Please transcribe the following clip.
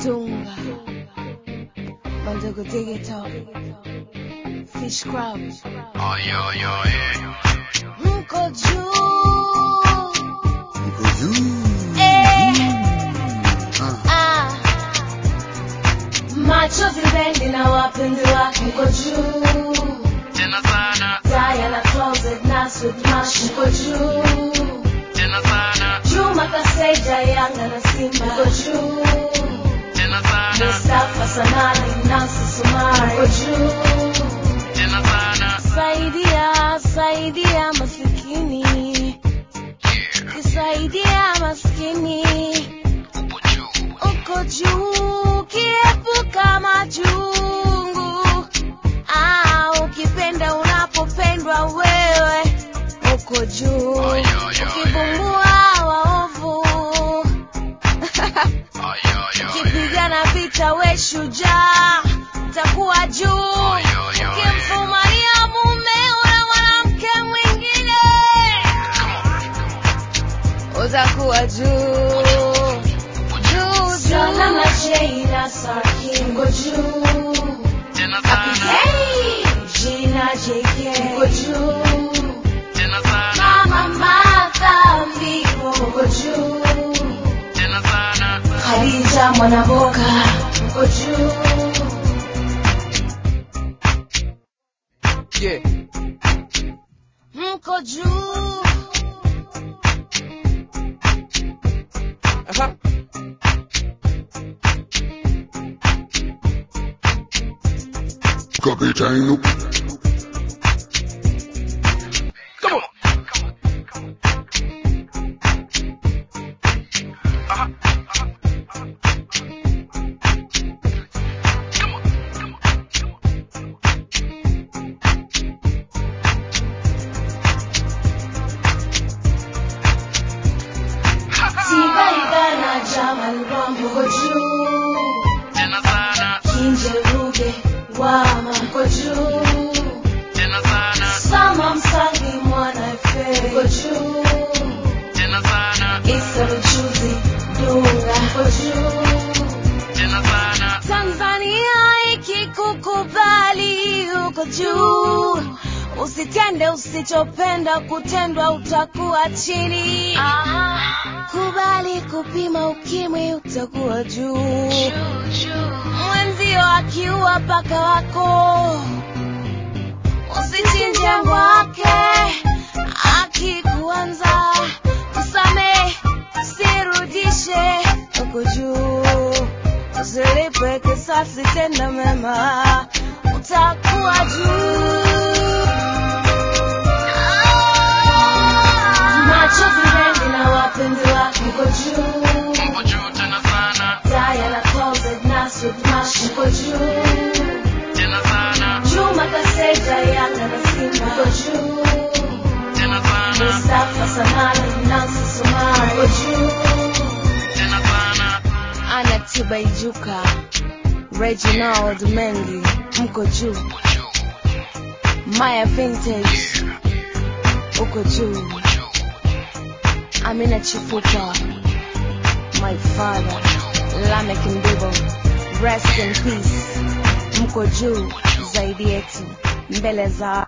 Dunga, Mandogo Digital, Fish Crab, Ay, ay, ay. mko juu Mko juu. eh, Ah, ah. Machozi bendi na wapenzi wake mko juu Tena sana, Daya na closet na sweet mash mko juu tena sana, Juma Kaseja Yanga na Simba mko juu tena sana, Mustafa Sanali Nancy Sumari mko juu tena sana. Saidia, saidia masikini, Yeah, kisaidia maskini, upo juu. uko juu, kiepuka majungu. Ah, ukipenda unapopendwa wewe, uko juu, Ay, ay, ay. ukivumbua waovu, Ay, ay, ay. ukipigana vita we shujaa, utakuwa juu, Ay, ay, ay. ukimfumania mume una mwanamke mwingine utakuwa juu juu juu Jina Sarkin juu Tena sana, Jina JK uko juu tena sana, Mama Martha Mbigo uko juu tena sana. Khadija Mwanaboka uko juu Yeah. mko juu Aha. Kapitano. Come on. Aha. Come on. Come on. Tibaida na Jamal Rambo uko juu Tena sana, Kinje Ruge Wama uko juu tena sana, Sama Msangi Mwana Efe uko juu tena sana, Isa Mchuzi Dunga uko juu tena sana. Tanzania ikikukubali uko juu Usitende usichopenda kutendwa utakuwa chini Kubali kupima ukimwi utakuwa juu Mwenzio akiua paka wako Usichinje wake akikuanza Msamehe usirudishe uko juu Usilipe kisasi tenda mema utakuwa juu Machozi mengi na wapenzi wake uko juu Upo juu tena sana, Daya na closet na sweet mash uko juu tena sana, Juma Kaseja Yanga na Simba uko juu tena sana, Mustafa Sanali Nancy Sumari uko juu tena sana. Ana Tibaijuka Reginald Mengi mko juu Upo juu. Maya Vintage uko juu Upo juu. Amina Chifupa My father Lamek Mbibo Rest in peace mko juu zaidi yetu mbele za